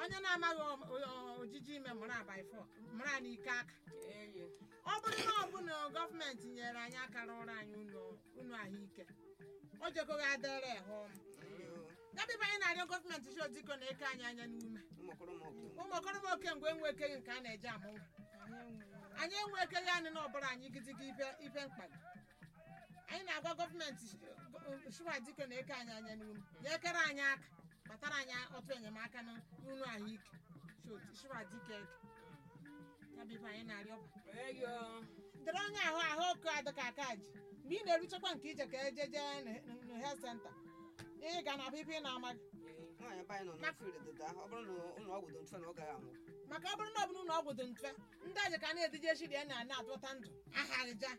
onye na-amaghị o- o- ojiji ime mụrụ abalị fọ mụrụ a n'ike aka eyi ọ bụrụ na ọ bụ na gọọmenti nyere anyị aka rụrụ anyị ụlọ ụlọ ahụike o jekoghị adịrị hụ ya bịba anyị na-arịọ gọọmenti chi odiko na eke anyị anya n'ume ụmụ okorobịa oke mgbe enwe ekeghị nke a na-eji amụ nwa anyị enwe ekeghị anyị na ọbụla anyị gidiga ibe ibe mkpagbu anyị na-agwa gọọmenti shuwa diko na eke anyị anya n'ume ya ekere anyị aka kpatara anyị ọtụ enyemaka n'ụlọ ahụike shuwa dike eke ya bịba anyị na-arịọ eyi dịrị onye ahụ ahụ ọkụ adịka aka ji mgbe ị na-eruchakwa nke ije ka ejeje na health center ị ga na abịbịa ị na-amaghị nwaanyị be anyị nọ na field dịda ọ bụrụ na ụlọ ọgwụ dị mfe na ọ gaghị anwụ maka ọ bụrụ na ọ bụrụ na ọgwụ dị mfe ndị aji ka na-edije shiri ya na na-atụta ndụ ahaghịja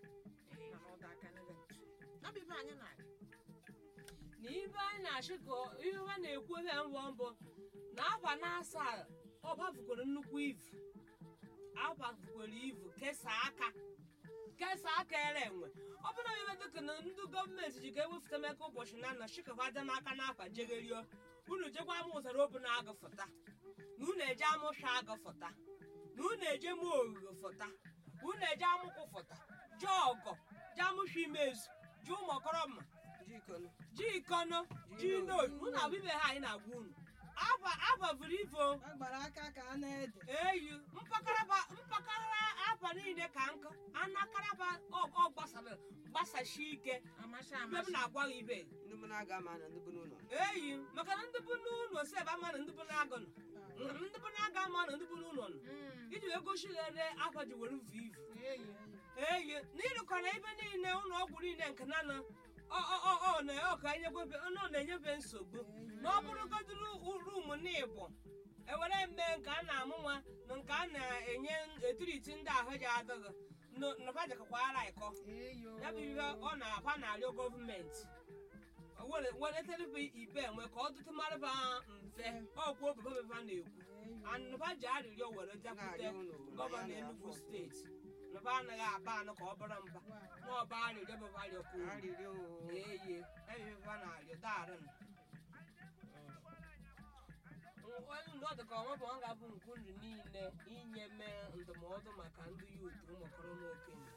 abịbịa anyị na-arị na ibe anyị na-achị ka ihe ha na-ekwu ebe mbọ mbọ na akwa na-asa ọ bafukwere nnukwu ivu abafukwere ivu kesaa aka kesaa aka ere enwe ọ bụrụ na ebe dịka na ndị gọọmenti ji ka ewefụta meka ụbọchị na nna chikakwa dị n'aka n'akwa jegerio unu jekwa ama ụzara obu na-agụ fụta na unu eje amụsha agụ fụta na unu eje mụ ogige fụta na unu eje amụkwụ fụta jee ọgọ jee amụsha imezu jee ụmụ ọkọrọma jikonu ji ikono ji noyi unu abụ ibe ha anyị na-agwa unu aba abavuru ivo agbara aka ka a na-ede eyi mpakaraba mpakarara akwa niile ka nkụ anakaraba ọ gbasara gbasashi ike amasị mgbe m amasị na-agwa gị ibe ndị mụ na-aga ama na ndị bụ n'ụlọ eyi maka na ndị bụ n'ụlọ si ebe ama na ndị bụ na-agụ nọ ndị bụ na-aga ama na ndị bụ n'ụlọ nọ Mm, iji wee gosighere akwa ji were vu ivu eyi eyi n'ịrụkọrọ ebe niile ụlọ ọgwụ niile nke na nọ ọ ọ ọ ọ na ọ ka enyegwebe ọ na-enyebe nsogbu na ọ bụrụgodịrị rum n'ịbụ ewere mme nke a na-amụ nwa na nke a na-enye etiriti ndị ahụ ji adịghị nabajakakwara ịkọ eyi o. ya bụ ihe ọ na-akwa na-arịọ gọọmenti wereterebe ibe enwe ka ọ dụtụ marịba mfe ọkwụ obebebeba na-ekwu anụba ji arịrịọ were bịakwute na-arịọ unu gọvanọ Enugu steeti nụba anaghị aba anụ ka ọ bụrụ mba na ọba arịrịọ bụba arịọkwu arịrịọ eye ebebeba na arịọ daarụ onye ndụ ka ọnwa bụ ọ ga-abụ nke ndụ niile inye mee ndụmọdụ maka ndị yut ụmụkọrọ na okenye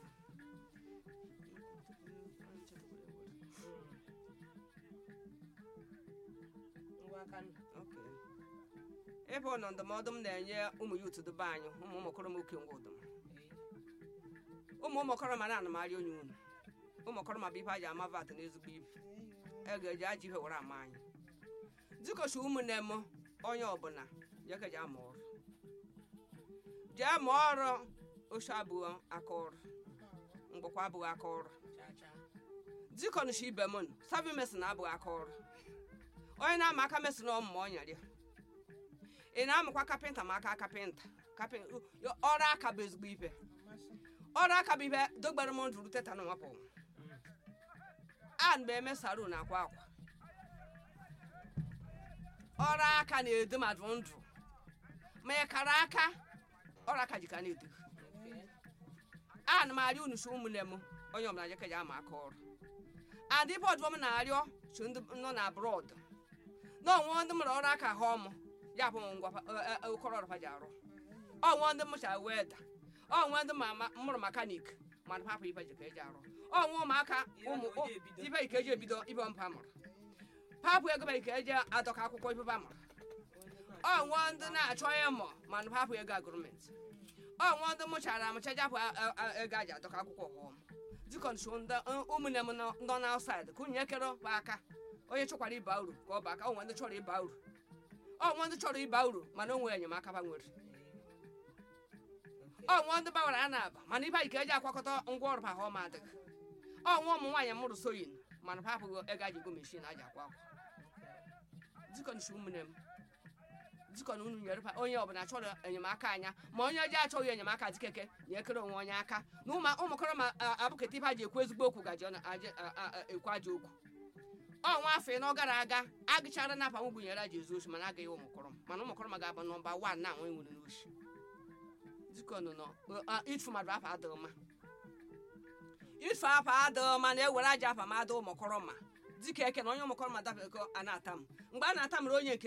ngwa aka nụ. Okay. ebe ọ nọ ndụmọdụ m na-enye ụmụ ya otu be anyị ụmụ ụmụkọrọ m oke ngwa ụdụm ụmụ ụmụkọrọ ma na marị onye unu ụmụkọrọ ma bụ ibe a ji ama vat na ezigbo ibe e ga-eji ajọ ihe were ama anyị dịkochi ụmụnne m onye ọbụla ya ka ji ama ọrụ jee ma ọrụ oche abụghị aka ọrụ mgbakwa abụghị aka ọrụ Cha cha. dịkọnụchi ibe m nụ, savi mesin abụghị aka ọrụ onye na-ama aka mesin ọmụma ọ nyere ya ị na-amụkwa kapịnta ma aka kapịnta kapịn- ọrụ aka bụ ezigbo ibe ọrụ aka bụ ibe dogbere m ndụ ruteta na nwapụ a mgbe eme saru na akwa akwa ọrụ aka na-edo mmadụ ndụ ma ị kara aka ọrụ aka ji ka na-edo Okay. ana m arịọ unu si ụmụnne m onye ọbụla jeke ji ama aka ọrụ adị bọdụ m na-arịọ so ndị nọ na brọd na ọnwụ ndị mụrụ ọrụ aka ha ọmụ ya bụ ngwa okọrọ ọrụ ha ji arụ ọnwụ ndị mụcha weda ọnwụ ndị ma- ma- mụrụ mekanik mana papa ibe ji ka eji arụ ọnwụ ụmụaka ụmụ Ihe ọjọọ ebido. ibe ike eji ebido ibe mpa mụrụ papụ ego ba ike eji adọka akwụkwọ ibe ba mụrụ ọnwụ ndị na-achọ ịmụ mana papụ ego agụrụmentị ọnwụ ndị mụchara amụcha japụ ego aji adọka akwụkwọ ọghọm dịkọnso ụmụnne m nọ nọ n'ausaid ka unye kere bụ aka onye chọkwara ịba uru ka ọ bụ aka onwe ndị chọrọ ịba uru ọnwụ ndị chọrọ ịba uru mana o nwere enyemaka ba nwere ọnwụ ndị bawara a na-aba mana ibe anyị ka eji akwakọta ngwa ọrụ ha ọma adịghị ọnwụ ụmụ nwaanyị mụrụ soyin mana ha apụghị ego aji ego meshin aji akwa akwa dịkọnso ụmụnne m dịkọ na unu nyere pa- onye ọbụla chọrọ enyemaka anya ma onye ọjọọ achọghị enyemaka dịkeke na ekere onwe onye aka na ụmụ ụmụkọrọ ma a- abụketa ibe a ji ekwu ezigbo okwu gaji ọ na- aje- a- a- a- ekwu ajọ okwu ọnwa afọ ịnọ gara aga agụchara na apanwụ gụnyere aji ezu oshi mana agaghị ụmụkọrọ mana ụmụkọrọ ma ga-abụ nọmba wan na anwe nwere n'oshi dịkọ nọ nọ ịtụ mmadụ afa adịghị mma ife afa adịghị mma na-ewere aja afa ma ada ụmụkọrọ ma dịka eke na onye ụmụkọrọ ma dabekọ a na-ata m mgbe a na-ata mere onye nke